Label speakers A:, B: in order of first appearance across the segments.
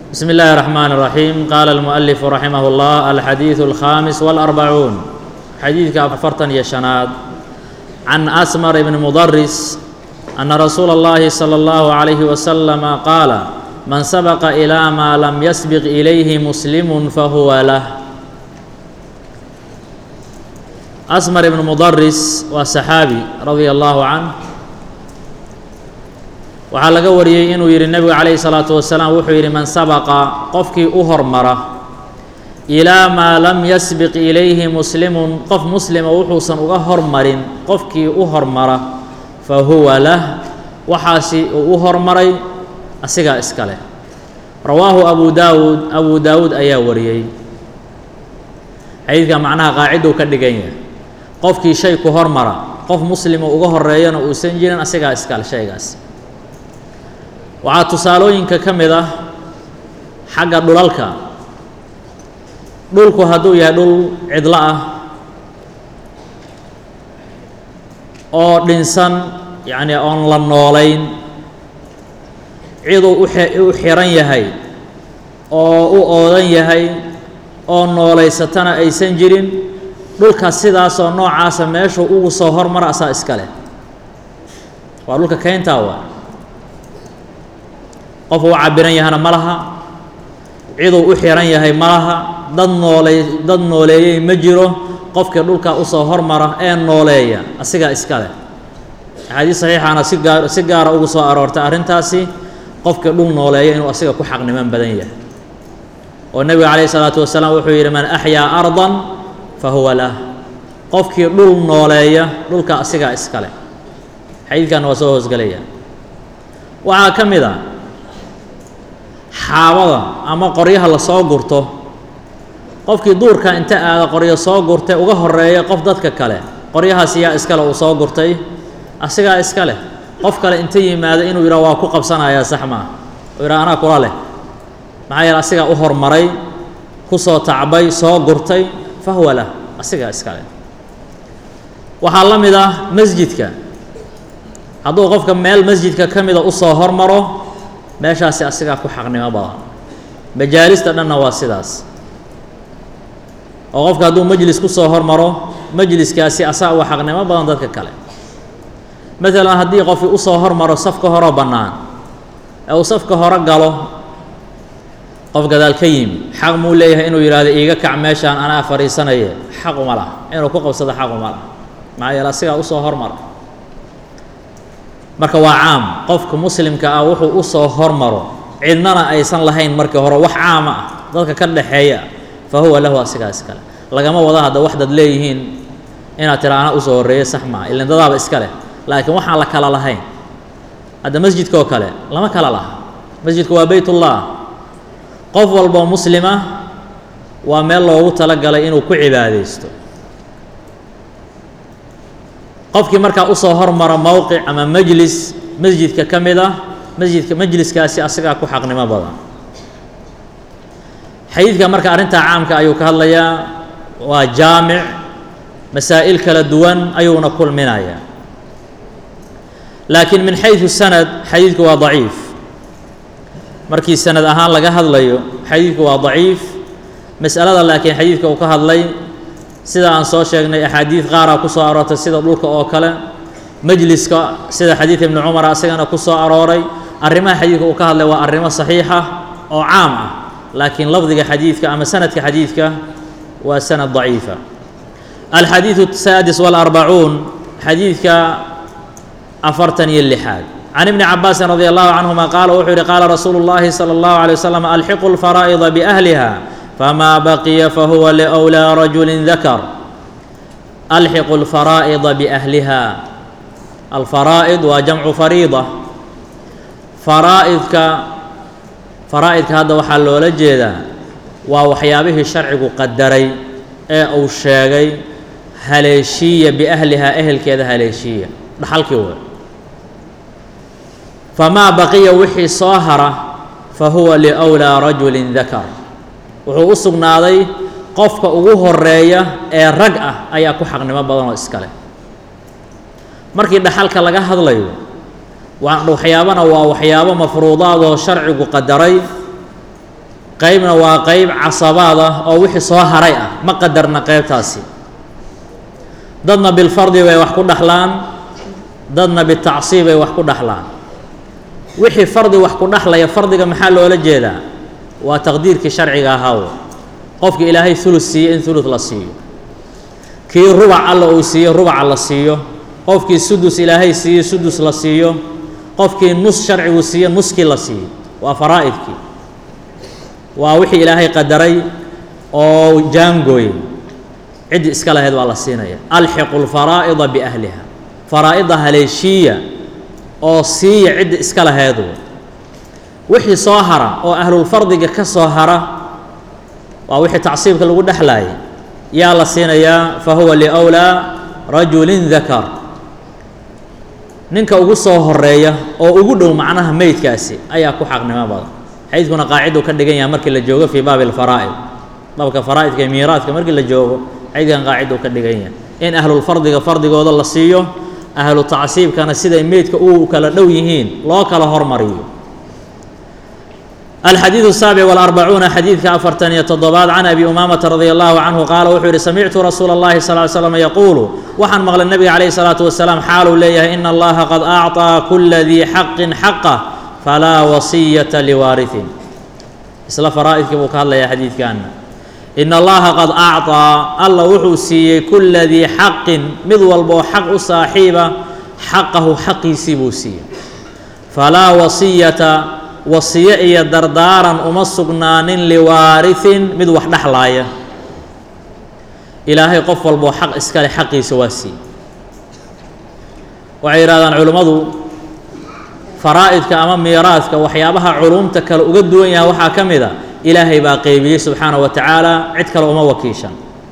A: بسم الله الرحمن الرحيم قال المؤلف رحمه الله الحديث الخامس والأربعون حديث أفرتن يشناد عن أسمر بن مضرس أن رسول الله صلى الله عليه وسلم قال من سبق إلى ما لم يسبق إليه مسلم فهو له أسمر بن مضرس وصحابي رضي الله عنه waxaa laga wariyey inuu yidhi nebigu calayhi salaatu wasalaam wuxuu yidhi man sabaqa qofkii u hormara ilaa maa lam yasbiq ilayhi muslimun qof muslima wuxuusan uga hormarin qofkii u hormara fa huwa lah waxaasi uu u hormaray asigaa iska leh rawaahu abu daawuud abu daawuud ayaa wariyey xadiidka macnaha qaaciduu ka dhigan yahay qofkii shay ku hormara qof muslima uga horeeyana uusan jirin asigaa iskale shaygaas waxaa tusaalooyinka ka mid ah xagga dhulalka dhulku hadduu yahay dhul cidlo ah oo dhinsan yacni oon la noolayn ciduu u xiran yahay oo u oodan yahay oo noolaysatana aysan jirin dhulkaas sidaasoo noocaasa meeshuu ugu soo hormara asaa iska leh waa dhulka keyntaa waa qof u cabiran yahana ma laha ciduu u xiran yahay ma laha dad nooley dad nooleeyey ma jiro qofkii dhulkaa usoo hormara ee nooleeya asigaa iska leh axaadiis saxiixaana si gaar si gaara ugu soo aroortay arrintaasi qofkii dhul nooleeya inuu asiga ku xaqniman badan yahay oo nebiga calayhi salaatu wasalaam wuxuu yidhi man axyaa ardan fa huwa lah qofkii dhul nooleeya dhulka asigaa iska leh xadiidkanna waa soo hoosgelaya waxaa ka mid a xaabada ama qoryaha la soo gurto qofkii duurka inta aada qoryo soo gurtay uga horeeya qof dadka kale qoryahaas yaa iskale uu soo gurtay asigaa iska leh qof kale inta yimaado inuu yidhaha waa ku qabsanayaa sax maa uu yidhaha anaa kula leh maxaa yeele asigaa u hormaray ku soo tacbay soo gurtay fa huwa lah asigaa iska leh waxaa la mid ah masjidka hadduu qofka meel masjidka ka mida usoo hormaro meeshaasi asigaa ku xaqnimo badan majaalista dhanna waa sidaas oo qofka hadduu majlis ku soo hormaro majliskaasi asaa uga xaqnimo badan dadka kale maalan haddii qofkii usoo hormaro safka horeo bannaan ee uu safka hore galo qof gadaal ka yimi xaq muu leeyahay inuu yidhaahdo iiga kac meeshaan anaa fadhiisanaye xaq uma laha inuu ku qabsado xaq uma laha maxaa yeele asigaa usoo hormara marka waa caam qofka muslimka ah wuxuu u soo hormaro cidnana aysan lahayn markii hore wax caama ah dadka ka dhaxeeya fa huwa lahu asigaa iskale lagama wado hadda wax dad leeyihiin inaad tira ana usoo horreeya sax maa ilan dadaaba iska leh laakiin waxaan la kala lahayn hadda masjidka oo kale lama kala laha masjidka waa beytullah qof walboo muslima waa meel loogu talagalay inuu ku cibaadaysto qofkii markaa usoo hormara mowqic ama majlis masjidka ka mid ah masjidka majliskaasi asigaa ku xaqnimo badan xadiidka marka arrintaa caamka ayuu ka hadlayaa waa jaamic masaa'il kala duwan ayuuna kulminayaa laakiin min xayثu sanad xadiidku waa daciif markii sanad ahaan laga hadlayo xadiidku waa daciif mas'alada laakiin xadiidka uu ka hadlay sida aan soo sheegnay axaadiid qaaraa ku soo aroortay sida dhulka oo kale majliska sida xadiid ibni cumar asagana ku soo arooray arrimaha xadiidka uu ka hadlay waa arrimo saxiixa oo caam ah laakiin lafdiga xadiidka ama sanadka xadiidka waa sanad daciifa alxadiidu asaadis walarbacuun xadiidka afartan iyo lixaad can ibni cabaasin radi allahu canhuma qaala wuxuu yihi qaala rasuulu llahi salى allahu alay wasalam alxiqu lfaraa'ida biahliha فما بقي فهو لأولى رجل ذكر ألحق الفرائض بأهلها الفرائض وجمع فريضة فرائضك فرائضك هذا waxaa loola jeedaa waa waxyaabihii sharcigu qadaray ee uu sheegay haleeshiiya biأhlihaa ehelkeeda haleeshiiya dhaxalkii wey famaa baqiya wixii soo hara fahuwa لأولى رجل ذكر wuxuu u sugnaaday qofka ugu horeeya ee rag ah ayaa ku xaqnimo badan oo iska leh markii dhaxalka laga hadlayo waxyaabana waa waxyaabo mafruudaadoo sharcigu qadaray qeybna waa qeyb casabaad ah oo wixii soo haray ah ma qadarna qeybtaasi dadna bilfardi bay wax ku dhaxlaan dadna bitacsiib bay wax ku dhaxlaan wixii fardi wax ku dhaxlaya fardiga maxaa loola jeedaa waa taqdiirkii sharciga ahaw qofka ilaahay ulud siiye in ulud la siiyo kii rubac alla uu siiyo rubaca la siiyo qofkii sudus ilaahay siiye sudus la siiyo qofkii nus sharcigu siiye nuskii la siiyo waa faraa'idkii waa wixii ilaahay qadaray oo jaangooyey ciddii iska lahayd waa la siinaya alxiqu lfaraa'ida biahliha faraa'ida haleeshiiya oo siiya ciddii iska laheedu wixii soo hara oo ahlulfardiga ka soo hara waa wixii tacsiibka lagu dhexlaayay yaa la siinayaa fa huwa liwlaa rajulin dakar ninka ugu soo horeeya oo ugu dhow macnaha meydkaasi ayaa ku xaqnimo badan xadiidkuna qaaciduu ka dhigan yahay markii la joogo fii baabi alfaraa'id baabka faraa'idka iyo miiraadka markii la joogo xadiidkan qaaciduu ka dhigan yahay in ahlulfardiga fardigooda la siiyo ahlu tacsiibkana siday meydka u kala dhow yihiin loo kala hormariyo الxadيiث السaaبع والأربعuuنa xadiidka afartan iyo toddobaad can abi umaamata radي الlahu canhu qaala wuxuu yihi samictu rasuula الlahi صل ل slم yaquulu waxaan maqlay nebiga calayه الsalaaةu wasalaam xaaluu leeyahay in allaha qad أcطىa kula dii xaqin xaqah falaa wasiyaةa liwaariثin isla faraa'idkii buu ka hadlayaa xadiidkaana in allaha qad acطىa alla wuxuu siiyey kula dii xaqin mid walboo xaq u saaxiiba xaqahu xaqiisii buu siiyey falaa wasiyata wasiyo iyo dardaaran uma sugnaanin liwaariثin mid wax dhexlaaya ilaahay qof walboo xaq iskale xaqiisa waa siiyey waxay yidhahdaan culimmadu faraa'idka ama miiraadka waxyaabaha culumta kale uga duwan yahay waxaa ka mid a ilaahay baa qeybiyey subxaanaه wa tacaala cid kale uma wakiishan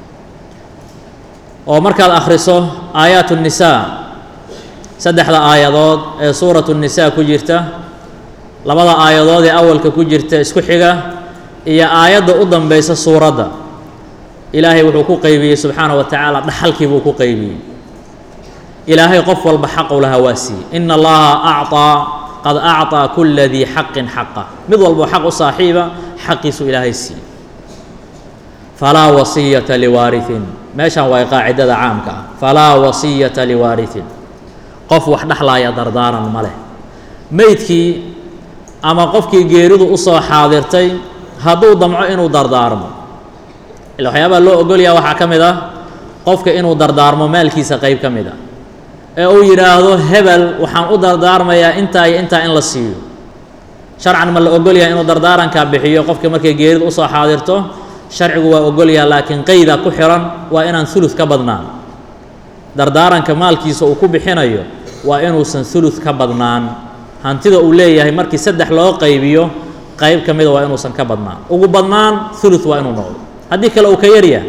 A: oo markaad akhriso aayaat الnisaa saddexda aayadood ee suuraة الnisaa ku jirta labada aayadood ee awalka ku jirta isku xiga iyo aayadda u danbeysa suuradda ilaahay wuxuu ku qeybiyey subxaanaه wa tacaala dhaxalkii buu ku qeybiyey ilaahay qof walba xaqu lahaa waa siiyey ina allaha acطىa qad acطىa kula dii xaqin xaqa mid walboo xaq u saaxiiba xaqiisuu ilaahay siiyey falaa wasiyata liwaariثin meeshan waa qaacidada caamka ah falaa wasiyata liwaariثin qof wax dhexlaaya dardaaran ma leh meydkii ama qofkii geeridu u soo xaadirtay hadduu damco inuu dardaarmo ila waxyaabaha loo ogolyaha waxaa ka mid ah qofka inuu dardaarmo maalkiisa qeyb ka mid ah ee uu yidhaahdo hebel waxaan u dardaarmayaa intaa iyo intaa in la siiyo sharcan ma la ogolyaha inuu dardaarankaa bixiyo qofka markay geeridu usoo xaadirto sharcigu waa ogolyaha laakiin qeyda ku xiran waa inaan ulud ka badnaan dardaaranka maalkiisa uu ku bixinayo waa inuusan ulud ka badnaan hantida uu leeyahay markii saddex loo qaybiyo qayb ka mida waa inuusan ka badnaan ugu badnaan ulud waa inuu noqdo haddii kale uu ka yaryahay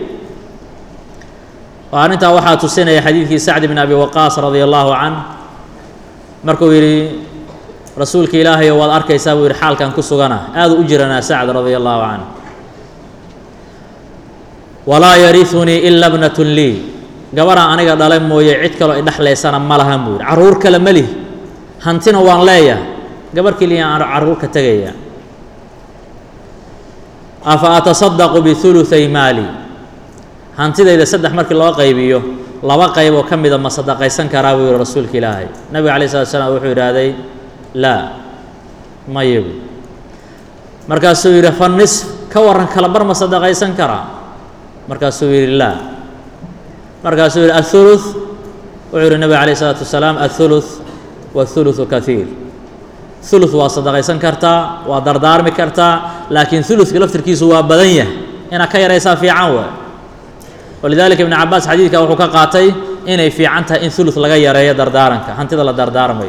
A: oo arrintaa waxaa tusinaya xadiidkii sacd bn abi waqaas radia allahu can markuu yidhi rasuulka ilaahayo waad arkaysaa buu yidhi xaalkan ku sugana aadu u jiranaa sacd radia allahu can walaa yariunii ila bnatun lii gabarhaan aniga dhalay mooye cid kaloo idhexlaysana ma lahan buu yidhi carruur kale ma lihi hantina waan leeyahay gabar keliya aan carruur ka tegaya afa atasadaqu biuluay maali hantidayda saddex markii loo qaybiyo laba qayboo ka mida ma sadaqaysan karaa buu yihi rasuulka ilaahay nabiga alay slat slam wuxuu yidhaahday laa mayabu markaasuu yidhi fa nisf ka warran kala bar ma sadaqaysan karaa markaasuu yidhi laa markaasuu yidhi aلثuluث wuxuu yihi nabiga alayه الsalaatu wasalaam aلثuluث wالثuluثu kahiir ثuluث waa sadaqaysan kartaa waa dardaarmi kartaa laakiin ثuluثka laftirkiisu waa badan yahay inaad ka yaraysaa fiican waay walidalika ibn cabaas xadiidka wuxuu ka qaatay inay fiican tahay in ثuluث laga yareeyo dardaaranka hantida la dardaarmayo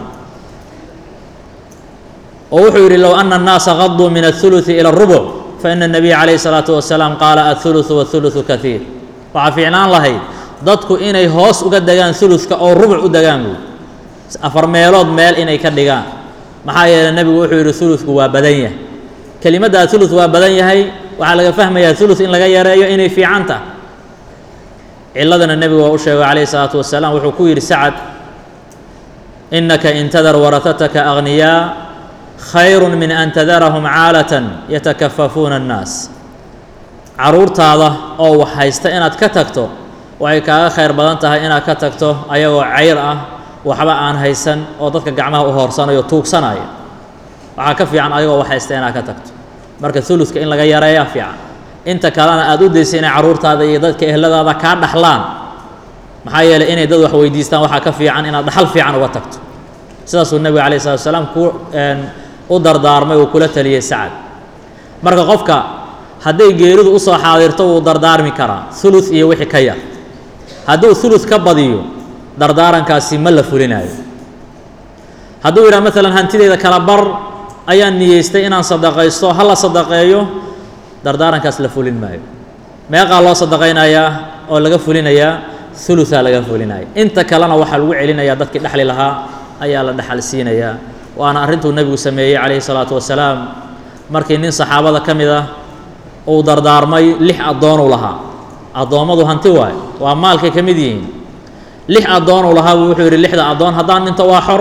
A: oo wuxuu yidhi low ana الnaasa qaduu min الثuluثi ilى الرubع faina الnabiya calayه الsalaaةu wasalaam qaala aلثuluثu wالثuluثu kahiir waxaa fiicnaan lahayd dadku inay hoos uga degaan ثuluثka oo rubuc u degaan buy afar meelood meel inay ka dhigaan maxaa yeeley nebigu wuxuu yidhi ثuluثku waa badan yahay kelimaddaa ثuluث waa badan yahay waxaa laga fahmayaa ثuluث in laga yareeyo inay fiican tahay ciladana nebigu waa u sheegay calayه الsalaatu wasalaam wuxuu ku yidhi sacad inaka intadar warahataka agniyaa khayru min an tadarahum caalatan yatakafafuuna annaas carruurtaada oo wax haysta inaad ka tagto waxay kaaga khayr badan tahay inaad ka tagto ayagoo cayr ah waxba aan haysan oo dadka gacmaha u hoorsanayo tuugsanaya waxaa ka fiican ayagoo wax haysta inaad ka tagto marka uludka in laga yareeyaa fiican inta kalena aada u daysa inay carruurtaada iyo dadka ehladaada kaa dhaxlaan maxaa yeeley inay dad wax weydiistaan waxaa ka fiican inaad dhaxal fiican uga tagto sidaasuu nebiga alayh salatu salaam ku u dardaarmay uu kula taliyey sacad marka qofka hadday geeridu usoo xaadirto wuu dardaarmi karaa ulud iyo wixii ka yar hadduu ulud ka badiyo dardaarankaasi ma la fulinayo hadduu yidhaha maalan hantideyda kala bar ayaan niyeystay inaan sadaqaysto ha la sadaqeeyo dardaarankaas la fulin maayo meeqaa loo sadaqaynayaa oo laga fulinayaa uluaa laga fulinaya inta kalena waxaa lagu celinayaa dadkii dhexli lahaa ayaa la dhexal siinayaa waana arrintuu nebigu sameeyey calayhi salaatu wasalaam markii nin saxaabada ka mid ah uu dardaarmay lix addoonuu lahaa addoommadu hanti waayo waa maalkay ka mid yihiin lix addoonuu lahaa buu wuxuu yidhi lixda addoon haddaan dhinto waa xor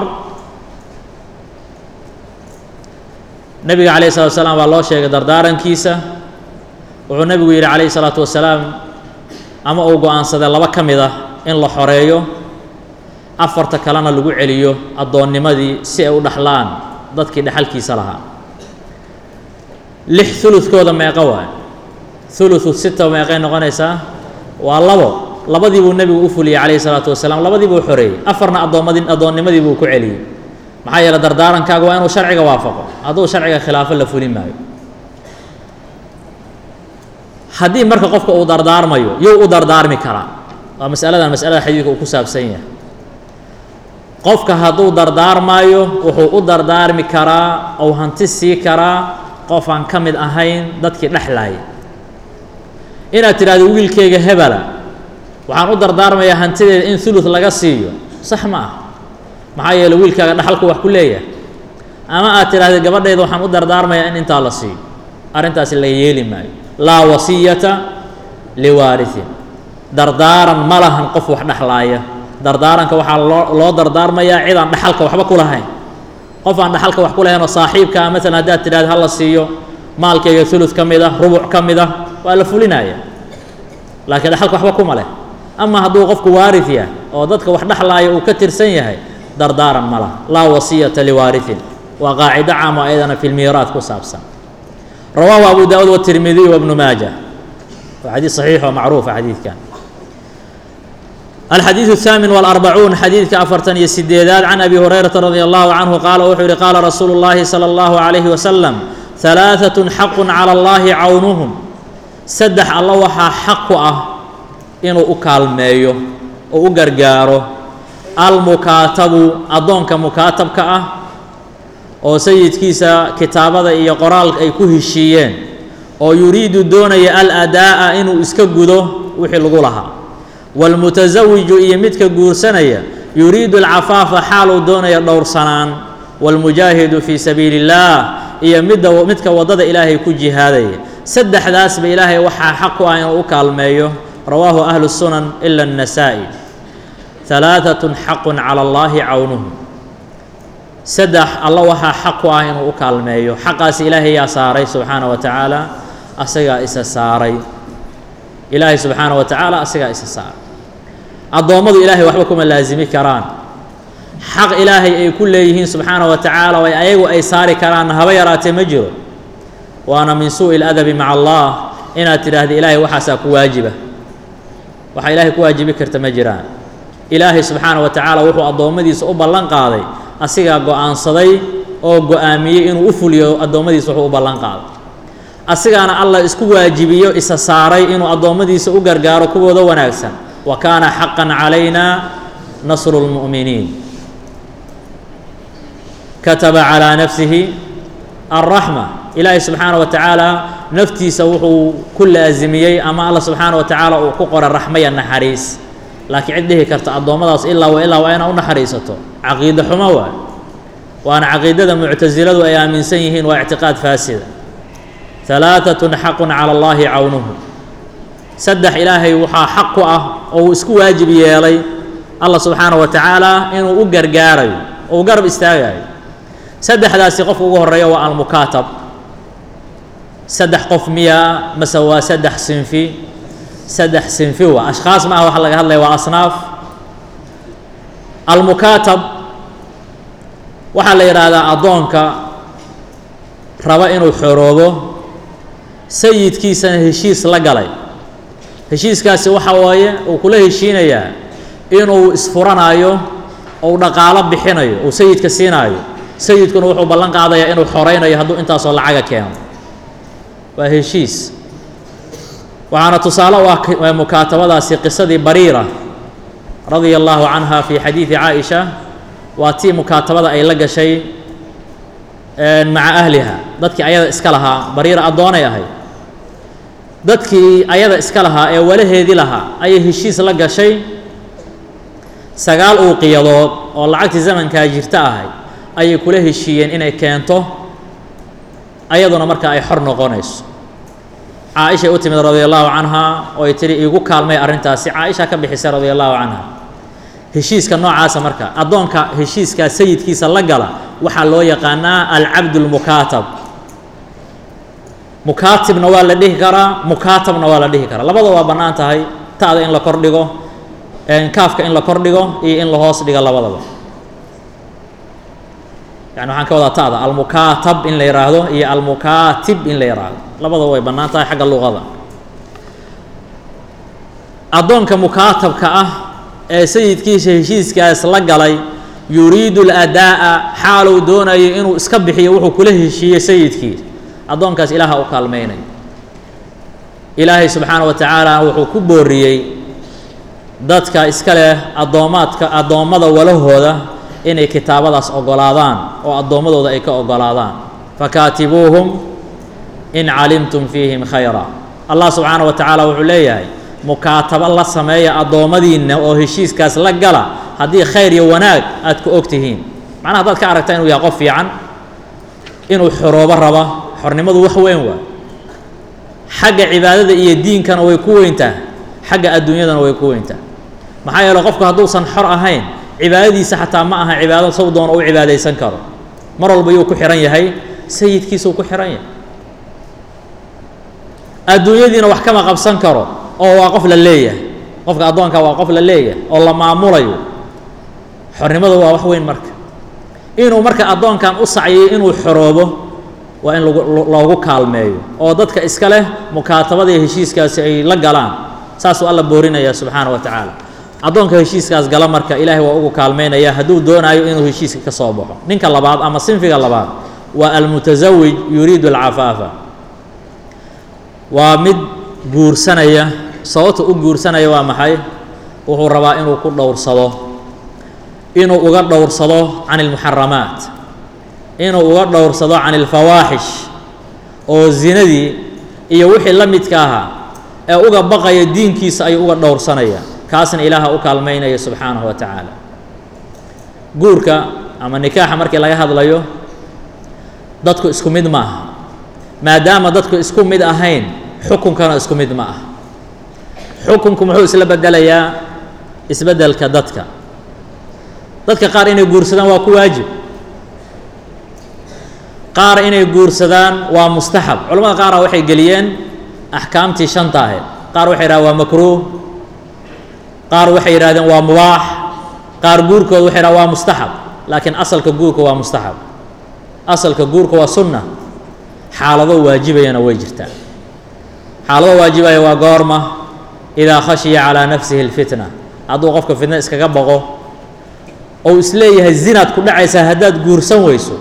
A: nebiga calayhi salatu wasalaam waa loo sheegay dardaarankiisa wuxuu nebigu yidhi calayhi salaatu wasalaam ama uu go-aansaday laba ka mid ah in la xoreeyo afarta kalena lagu celiyo addoonnimadii si ay u dhaxlaan dadkii dhexalkiisa lahaa lix uludkooda meeqo waay uludu sita meeqay noqonaysaa waa labo labadii buu nebigu u fuliyey calayhi salaatu wasalaam labadii buu xoreeyey afarna addoommadi addoonnimadii buu ku celiyey maxaa yeele dardaarankaaga waa inuu sharciga waafaqo hadduu sharciga khilaafo la fulin maayo haddii marka qofka uu dardaarmayo yow u dardaarmi karaa waa masaladan masalada xadiidka uu ku saabsan yahay qofka hadduu dardaarmaayo wuxuu u dardaarmi karaa ou hanti sii karaa qof aan ka mid ahayn dadkii dhexlaaya inaad tidhahdo wiilkeyga hebela waxaan u dardaarmayaa hantideeda in ulud laga siiyo sax ma ah maxaa yeele wiilkaaga dhaxalku wax ku leeyahay ama aad tidhahda gabadhayda waxaan u dardaarmayaa in intaa la siiyo arrintaasi laga yeeli maayo laa wasiyata liwaarihin dardaaran ma lahan qof wax dhexlaaya dardaaranka waxaa loo loo dardaarmayaa cid aan dhaxalka waxba ku lahayn qof aan dhaxalka wax ku lahayn oo saaxiibka ah maalan haddaad tidhahda ha la siiyo maalkayga ulud ka mid ah rubuc ka mid ah waa la fulinaya laakiin dhaxalka waxba kuma leh ama hadduu qofku waarid yahay oo dadka wax dhexlaaya uu ka tirsan yahay dardaaran ma laha laa wasiyata liwaarihin waa qaacido caamo ayadana fi lmiiraad ku saabsan rawaahu abu daawuud watirmidiy wabnu maaja waa xadiid saxiix oo macruufa xadiidkan الxadيiث الثامن والأربعون xadiidka afartan iyo sideedaad can abi هurayرaةa radي الlaه عanه qaala wuxuu yihi qaala rasuulu الlahi slى الlaه عalيه وsلم ثaلaaثaة xaq calى الlahi cawnuهm saddex alla waxaa xaq ku ah inuu u kaalmeeyo oo u gargaaro almukaatabu addoonka mukaatabka ah oo sayidkiisa kitaabada iyo qoraalka ay ku heshiiyeen oo yuriidu doonaya aladaa'a inuu iska gudo wixii lagu lahaa wاlmutasawiju iyo midka guursanaya yuriidu alcafaafa xaaluu doonaya dhowrsanaan wاlmujaahidu fii sabiili اllaah iyo midda midka waddada ilaahay ku jihaadaya saddexdaasba ilaahay waxaa xaq ku ah inuu u kaalmeeyo rawaahu ahlu الsunan ila النasaa'i ثalaaثaة xaqu calى اllahi cawnuhu saddex alla waxaa xaq ku ah inuu u kaalmeeyo xaqaas ilaahay yaa saaray subxaana wa tacaala asagaa isa saaray ilaahay subxaana wa tacaala asagaa isa saaray addoommadu ilaahay waxba kuma laasimi karaan xaq ilaahay ay ku leeyihiin subxaana wa tacaala oo ayagu ay saari karaan haba yaraatee ma jiro waana min suuءi اladabi maca allah inaad tidhaahda ilaahay waxaasaa ku waajiba waxa ilaahay ku waajibi karta ma jiraan ilaahay subxaana wa tacaala wuxuu addoommadiisa u ballan qaaday asigaa go-aansaday oo go-aamiyey inuu u fuliyo addoommadiisa wuxuu u ballan qaaday asigaana allah isku waajibiyo isa saaray inuu addoommadiisa u gargaaro kuwooda wanaagsan wa kaana xaqan calayna nasru اlmu'miniin kataba calىa nafsihi alraxma ilaahay subxaana wa tacaala naftiisa wuxuu ku laasimiyey ama allah subxaana wa tacaala uu ku qoray raxmaya naxariis laakiin cid dhihi karta addoommadaas ilaa wa ilaa waa inaa u naxariisato caqiide xumo waay waana caqiidada muctasiladu ay aaminsan yihiin waa ictiqaad faasida halaatatun xaqun cala allaahi cawnuhu saddex ilaahay waxaa xaq ku ah oo uu isku waajib yeelay allah subxaana wa tacaala inuu u gargaarayo oo u garab istaagayo saddexdaasi qofka ugu horeeya waa almukaatab saddex qof miyaa mase waa saddex sinfi saddex sinfi waa ashkhaas ma aha waxa laga hadlaya waa asnaaf almukaatab waxaa la yidhaahdaa addoonka raba inuu xoroobo sayidkiisana heshiis la galay heshiiskaasi waxa waaye uu kula heshiinayaa inuu isfuranaayo ou dhaqaalo bixinayo uu sayidka siinaayo sayidkuna wuxuu ballan qaadayaa inuu xoraynayo hadduu intaasoo lacaga keeno waa heshiis waxaana tusaale u ah mukaatabadaasi qisadii bariira radia allahu canha fi xadiidi caaisha waa tii mukaatabada ay la gashay maca ahliha dadkii ayada iska lahaa bariira addoonay ahayd dadkii ayada iska lahaa ee walaheedii lahaa ayay heshiis la gashay sagaal uuqiyadood oo lacagtii zamankaa jirta ahay ayay kula heshiiyeen inay keento ayaduna marka ay xor noqonayso caaishay u timid radia allahu canha oo ay tihi iigu kaalmay arrintaasi caaisha ka bixisay radia allahu canha heshiiska noocaasa marka addoonka heshiiskaa sayidkiisa la gala waxaa loo yaqaanaa alcabd lmukaatab mukaatibna waa la dhihi karaa mukaatabna waa la dhihi karaa labada waa bannaan tahay ta'da in la kor dhigo kaafka in la kor dhigo iyo in la hoos dhigo labadaba yani waxaan ka wadaa ta'da almukaatab in la yidhaahdo iyo almukaatib in la yidhaahdo labadaba way bannaan tahay xagga luqada addoonka mukaatabka ah ee sayidkiisa heshiiskaas la galay yuriidu اladaa'a xaaluu doonayo inuu iska bixiyo wuxuu kula heshiiyey sayidkiisa addoonkaas ilaaha u kaalmaynayo ilaahay subxaana wa tacaala wuxuu ku booriyey dadka iska leh addoomaadka addoommada walahooda inay kitaabadaas ogolaadaan oo addoommadooda ay ka ogolaadaan fakaatibuuhum in calimtum fiihim khayra allah subxaana wa tacaala wuxuu leeyahay mukaatabo la sameeya addoommadiinna oo heshiiskaas la gala haddii khayr iyo wanaag aad ku og tihiin macnaha haddaad ka aragta inuu yahay qof fiican inuu xoroobo raba xornimadu wax weyn waa xagga cibaadada iyo diinkana way ku weyntaa xagga adduunyadana way ku weyntaa maxaa yeele qofku hadduusan xor ahayn cibaadadiisa xataa ma aha cibaado saw doona u cibaadaysan karo mar walba yuu ku xihan yahay sayidkiisuu ku xihan yahay adduunyadiina wax kama qabsan karo oo waa qof la leeyahay qofka addoonka waa qof la leeyahay oo la maamulayo xornimadu waa wax weyn marka inuu marka addoonkan u sacyiyo inuu xoroobo waa in lagu loogu kaalmeeyo oo dadka iska leh mukaatabada iyo heshiiskaasi ay la galaan saasuu alla boorinaya subxaana wa tacaala addoonka heshiiskaas gala marka ilaahay waa ugu kaalmeynaya hadduu doonaayo inuu heshiiska ka soo baxo ninka labaad ama sinfiga labaad waa almutasawij yuriidu alcafaafa waa mid guursanaya sababta u guursanaya waa maxay wuxuu rabaa inuu ku dhowrsado inuu uga dhowrsado can ilmuxaramaat inuu uga dhowrsado can ilfawaaxish oo zinadii iyo wixii la midka ahaa ee uga baqaya diinkiisa ayuu uga dhowrsanaya kaasna ilaaha u kaalmaynaya subxaanahu wa tacaala guurka ama nikaaxa markii laga hadlayo dadku isku mid ma aha maadaama dadku isku mid ahayn xukunkana isku mid ma aha xukunku muxuu isla bedelayaa isbeddelka dadka dadka qaar inay guursadaan waa ku waajib qaar inay guursadaan waa mustaxab culamada qaara waxay geliyeen axkaamtii shanta ahayd qaar waxay yidhahdeen waa makruuh qaar waxay yidhahdeen waa mubaax qaar guurkooda waxay yidhahdeen waa mustaxab laakiin asalka guurka waa mustaxab asalka guurka waa sunna xaalado waajibayana way jirtaa xaalado waajibaya waa goorma idaa khashiya calaa nafsihi اlfitna hadduu qofka fitna iskaga baqo ou isleeyahay zinaad ku dhacaysaa haddaad guursan weyso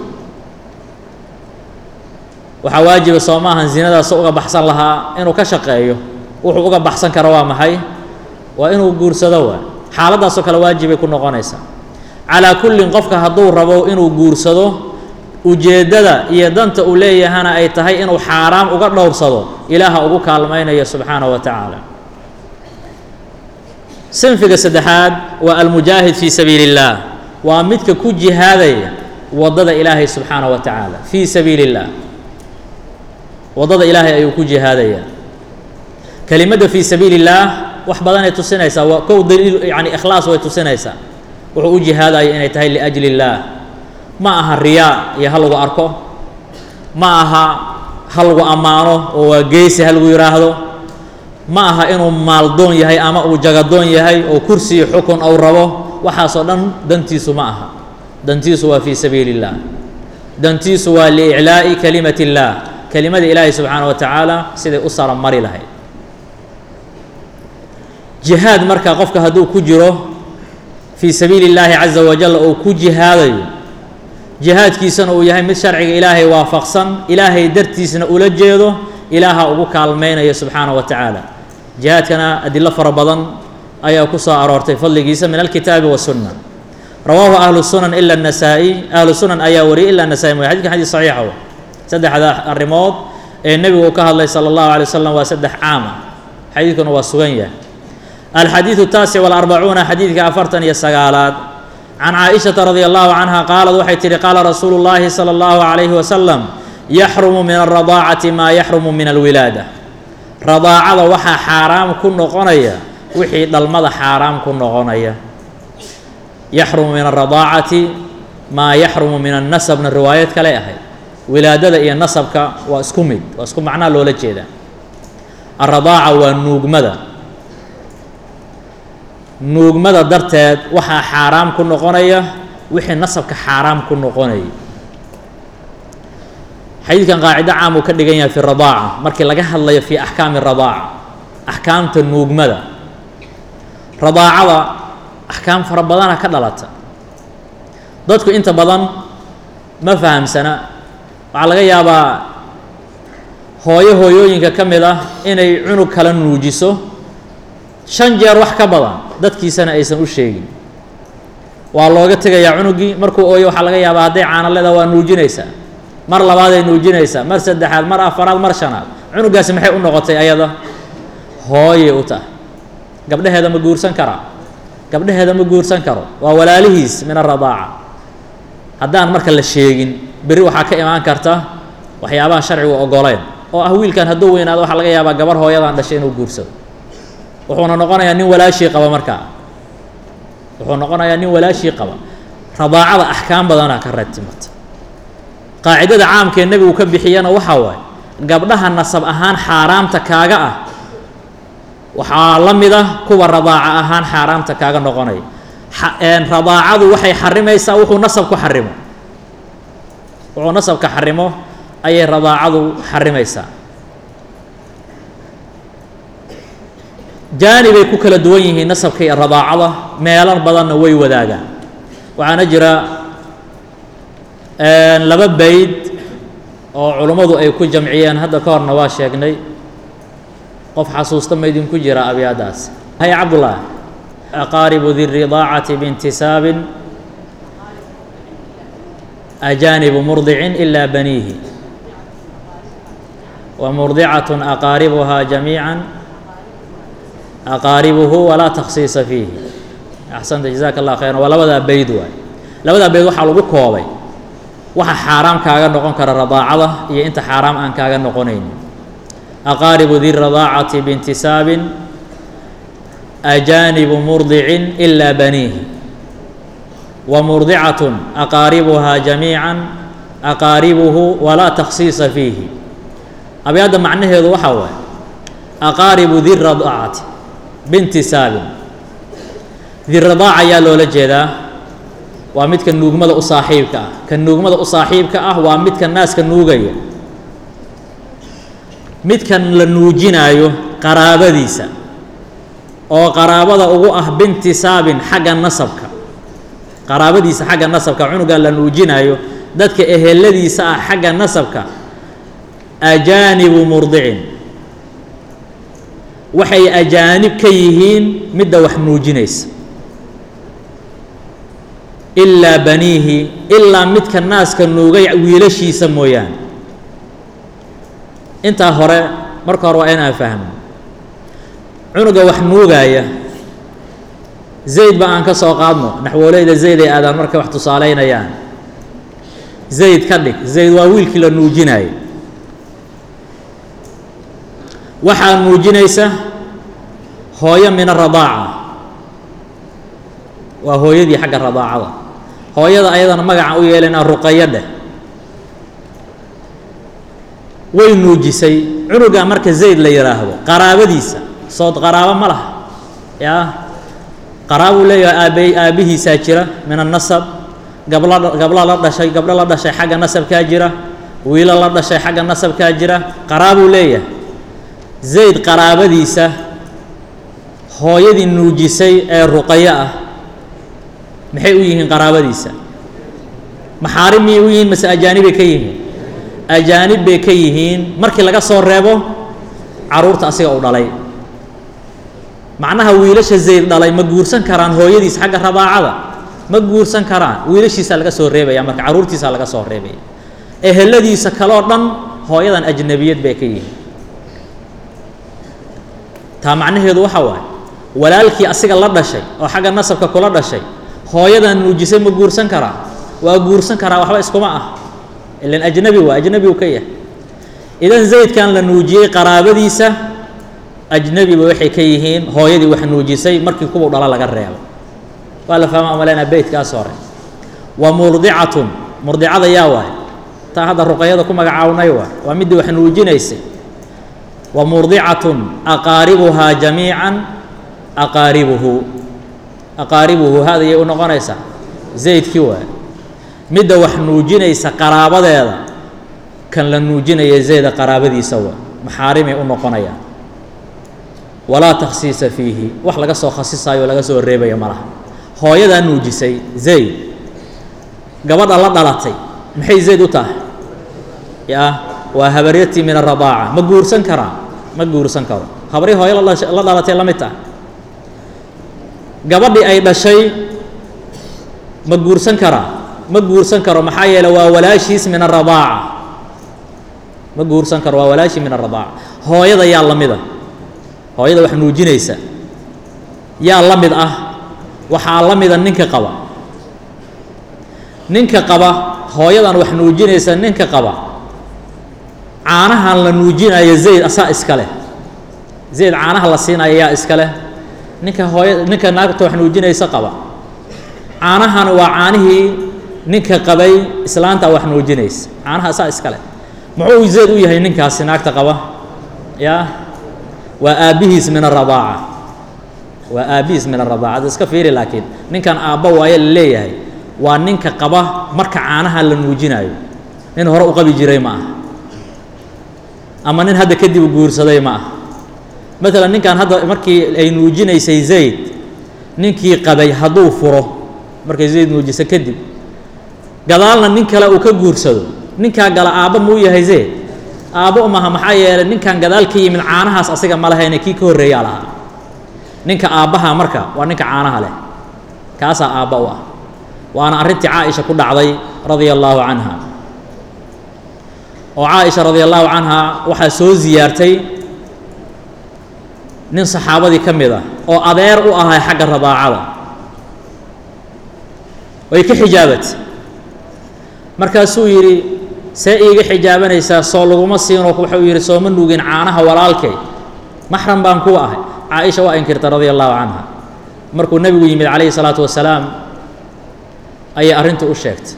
A: waxaa waajiba soo maahan zinadaas uga baxsan lahaa inuu ka shaqeeyo wuxuu uga baxsan karo waa maxay waa inuu guursado waa xaaladdaasoo kale waajibay ku noqonaysaa calaa kullin qofka hadduu rabo inuu guursado ujeeddada iyo danta uu leeyahana ay tahay inuu xaaraam uga dhowrsado ilaaha ugu kaalmaynaya subxaanahu wa tacaala sinfiga saddexaad waa almujaahid fii sabiili اllaah waa midka ku jihaadaya waddada ilaahay subxaanaه wa tacaala fii sabiili اllah waddada ilaahay ayuu ku jihaadaya kelimadda fii sabiili اllaah wax badanay tusinaysaa waa kow daliil yani ikhlaas way tusinaysaa wuxuu u jihaadaya inay tahay liأjli اllaah ma aha riyaa iyo ha lagu arko ma aha ha lagu ammaano oo waa geesi ha lagu yidhaahdo ma aha inuu maaldoon yahay ama uu jagadoon yahay oo kursi iyo xukun ou rabo waxaasoo dhan dantiisu ma aha dantiisu waa fii sabiili اllah dantiisu waa liiclaa'i kalimati اllah kelimada ilaahi subxaana wa tacaala siday u sara mari lahayd jihaad marka qofka hadduu ku jiro fii sabiili اllaahi caza wajal oo ku jihaadayo jihaadkiisana uu yahay mid sharciga ilaahay waafaqsan ilaahay dartiisna ula jeedo ilaaha ugu kaalmaynaya subxaana wa tacaala jihaadkana adilo fara badan ayaa ku soo aroortay fadligiisa min alkitaabi wasunna rawaahu ahlu sunan ila الnasaa-i ahlu sunan ayaa wariyay ila nasaa-i mooy xadidkan xadis saxiixa w saddexda arrimood ee nebigu ka hadlay salى اllahu alay wasalam waa saddex caam ah xadiidkuna waa sugan yahay alxadiidu taasic walarbacuuna xadiidka afartan iyo sagaalaad can caaishata radia allahu canha qaalad waxay tihi qaala rasuulu llaahi salى اllahu alayhi wasalam yaxrumu min alradaacati maa yaxrumu min alwilaada radaacada waxaa xaaraam ku noqonaya wixii dhalmada xaaraam ku noqonaya yaxrumu min alradaacati maa yaxrumu min annasabna riwaayad kale ahayd wilaadada iyo nasabka waa isku mid waa isku macnaa loola jeedaa alradaaca waa nuugmada nuugmada darteed waxaa xaaraam ku noqonaya wixii nasabka xaaraam ku noqonaya xadiidkan qaacido caam uu ka dhigan yahay fi radaaca markii laga hadlayo fi axkaami radaaca axkaamta nuugmada radaacada axkaam fara badana ka dhalata dadku inta badan ma fahamsana waxaa laga yaabaa hooyo hooyooyinka ka mid ah inay cunug kala nuujiso shan jeer wax ka badan dadkiisana aysan u sheegin waa looga tegayaa cunugii markuu ooyo waxaa laga yaabaa hadday caano leeda waa nuujinaysaa mar labaaday nuujinaysaa mar saddexaad mar afaraad mar shanaad cunugaasi maxay u noqotay ayada hooyay u tahay gabdhaheeda ma guursan karaa gabdhaheeda ma guursan karo waa walaalihiis min aradaaca haddaan marka la sheegin berri waxaa ka imaan karta waxyaabahan sharcigu ogoleyn oo ah wiilkan hadduu weynaado waxaa laga yaabaa gabar hooyadan dhashay inuu guursado wuxuuna noqonayaa nin walaashii qaba markaa wuxuu noqonayaa nin walaashii qaba radaacada axkaam badanaa ka ratimata qaacidada caamkee nebigu ka bixiyana waxaa waaye gabdhaha nasab ahaan xaaraamta kaaga ah waxaa la mid ah kuwa radaaca ahaan xaaraamta kaaga noqonaya radaacadu waxay xarimaysaa wuxuu nasabku xarimo wuxuu nasabka xarimo ayay radaacadu xarimaysaa jaanibay ku kala duwan yihiin nasabka iyo radaacada meelo badanna way wadaagaan waxaana jira laba bayd oo culummadu ay ku jamciyeen hadda ka horna waa sheegnay qof xasuusta ma idinku jira abyaadaas hay cabdullah aqaaribu di ridaacati biintisaabin ajaanibu murdicin ilaa baniihi wa murdicatun aqaaribuhaa jamiican aqaaribuhu walaa takhsiisa fiihi axsanta jazaaka allah khayran waa labadaa bayd waay labadaa bayd waxaa lagu koobay waxa xaaraam kaaga noqon kara radaacada iyo inta xaaraam aan kaaga noqonaynin aqaaribu di radaacati biintisaabin ajaanibu murdicin ilaa baniihi wa murdicatun aqaaribuhaa jamiican aqaaribuhu walaa takhsiisa fiihi abyaadda macnaheedu waxaa waaye aqaaribu di radaacati biintisaabin di radaaca ayaa loola jeedaa waa midka nuugmada u saaxiibka ah ka nuugmada u saaxiibka ah waa midka naaska nuugaya midkan la nuujinaayo qaraabadiisa oo qaraabada ugu ah bintisaabin xagga nasabka qaraabadiisa xagga nasabka cunugan la nuujinaayo dadka eheladiisa ah xagga nasabka ajaanibu murdicin waxay ajaanib ka yihiin midda wax nuujinaysa ilaa baniihi ilaa midka naaska nuugay wiilashiisa mooyaane intaa hore marka hore waa inaan fahmo cunuga wax nuugaaya zayd ba aan ka soo qaadno naxwooleyda zayd ay aadaan markay wax tusaaleynayaan zayd ka dhig zayd waa wiilkii la nuujinaayay waxaa nuujinaysa hooyo min aradaaca waa hooyadii xagga radaacada hooyada ayadana magaca u yeelana ruqayo dheh way nuujisay cunuga marka zayd la yidhaahdo qaraabadiisa sood qaraabo ma laha yaa qaraabuu leeyahay aabe aabbihiisaa jira min annasab gabla gabla la dhashay gabdho la dhashay xagga nasabkaa jira wiilo la dhashay xagga nasabkaa jira qaraabuu leeyahay zayd qaraabadiisa hooyadii nuujisay ee ruqayo ah maxay u yihiin qaraabadiisa maxaarim miyay u yihiin mase ajaanibay ka yihiin ajaanib bay ka yihiin markii laga soo reebo carruurta asiga u dhalay macnaha wiilasha zayd dhalay ma guursan karaan hooyadiis xagga rabaacada ma guursan karaan wiilashiisaa laga soo reebaya marka carruurtiisaa laga soo reebaya eheladiisa kaloo dhan hooyadan ajnabiyad bay ka yihiin taa macnaheedu waxa waaye walaalkii asiga la dhashay oo xagga nasabka kula dhashay hooyadan nuujisay ma guursan karaa waa guursan karaa waxba iskuma ah ilan ajnabi waa ajnabi uu ka yahay idan zaydkan la nuujiyey qaraabadiisa ajnabiba waxay ka yihiin hooyadii wax nuujisay markii kuwa dhala laga reebo waa la fahma umaleynaa beytkaas hore wa murdicatun murdicada yaa waay taa hadda ruqayada ku magacawnay waay waa midii wax nuujinaysay wa murdicatun aqaaribuhaa jamiican aqaaribuhu aqaaribuhu hada yay u noqonaysaa zaydkii waay midda wax nuujinaysa qaraabadeeda kan la nuujinaya zayda qaraabadiisa waa maxaarimay u noqonayaan walaa takhsiisa fiihi wax laga soo khasisaayo o laga soo reebaya ma laha hooyadaa nuujisay zayd gabadha la dhalatay maxay zayd u tahay yaa waa habaryatii min aradaaca ma guursan karaa ma guursan karo habrii hooyo la dhalatay la mid tahay gabadhii ay dhashay ma guursan karaa ma guursan karo maxaa yeele waa walaashiis min aradaaca ma guursan karo waa walaashii min aradaaca hooyada yaa la mida hooyada wax nuujinaysa yaa la mid ah waxaa la mida ninka qaba ninka qaba hooyadan wax nuujinaysa ninka qaba caanahan la nuujinayo zayd asaa iska leh zayd caanaha la siinayo yaa iska leh ninka hooya ninka naagta wax nuujinaysa qaba caanahan waa caanihii ninka qabay islaanta wax nuujinaysa caanaha asaa iska leh muxuu zayd u yahay ninkaasi naagta qaba yaa waa aabbihiis min aradaaca waa aabbihiis min aradaaca ad iska fiiri laakiin ninkan aabba waaye la leeyahay waa ninka qaba marka caanaha la nuujinayo nin hore u qabi jiray ma aha ama nin hadda kadib guursaday ma aha maalan ninkan hadda markii ay nuujinaysay zayd ninkii qabay hadduu furo markay zayd nuujiso kadib gadaalna nin kale uu ka guursado ninkaa gala aabba muu yahay zayd aabbo maha maxaa yeelay ninkan gadaal ka yimid caanahaas asiga ma lahayne kii ka horreeyaa lahaa ninka aabbaha marka waa ninka caanaha leh kaasaa aabba u ah waana arrintii caaisha ku dhacday radia allaahu canha oo caaisha radia allaahu canha waxaa soo siyaartay nin saxaabadii ka mid ah oo adeer u ahay xagga radaacada way ka xijaabatay markaasuu yidhi see iiga xijaabanaysaa soo laguma siinoo wuxuu yidhi sooma nuugin caanaha walaalkay maxram baan kuwa ahay caaisha waa inkirta radia allahu canha markuu nebigu yimid calayhi salaatu wasalaam ayay arrintu u sheegtay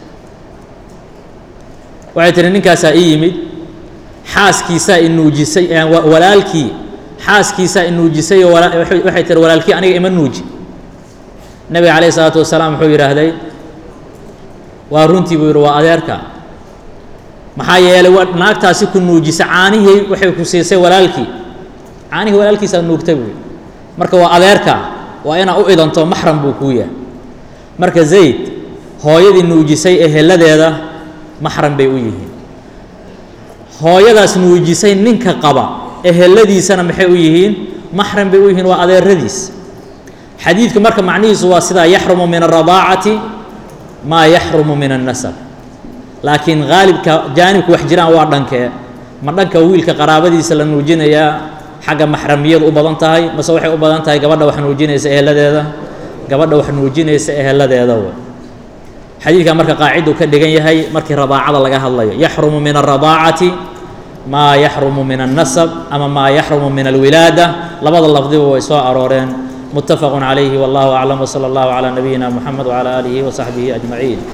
A: waxay tihi ninkaasaa ii yimid xaaskiisaa i nuujisay walaalkii xaaskiisaa i nuujisay oo waxay tihi walaalkii aniga ima nuuji nebiga calayhi salaatu wasalaam wuxuu yidhaahday waa runtii buu yidhi waa adeerka maxaa yeelay wa naagtaasi ku nuujisa caanihii waxay ku siisay walaalkii caanihii walaalkiisaa nuugtay buu yidhi marka waa adeerka waa inaa u idanto maxram buu kuu yahay marka zayd hooyadii nuujisay eheladeeda maxram bay u yihiin hooyadaas nuujisay ninka qaba eheladiisana maxay u yihiin maxram bay u yihiin waa adeeradiis xadiidku marka macnihiisu waa sidaa yaxrumu min alradaacati maa yaxrumu min annasab laakiin haalibka jaanibka wax jiraan waa dhankee ma dhanka wiilka qaraabadiisa la nuujinayaa xagga maxramiyadu u badan tahay mase waxay u badan tahay gabadha wax nuujinaysa eheladeeda gabadha wax nuujinaysa eheladeeda w xadiidkan marka qaaciduu ka dhigan yahay markii radaacada laga hadlayo yaxrumu min alradaacati maa yaxrumu min annasab ama maa yaxrumu min alwilaada labada lafdiba way soo arooreen متفق عليه والله أعلم وصلى الله على نبينا محمد وعلى آله وصحبه أجمعين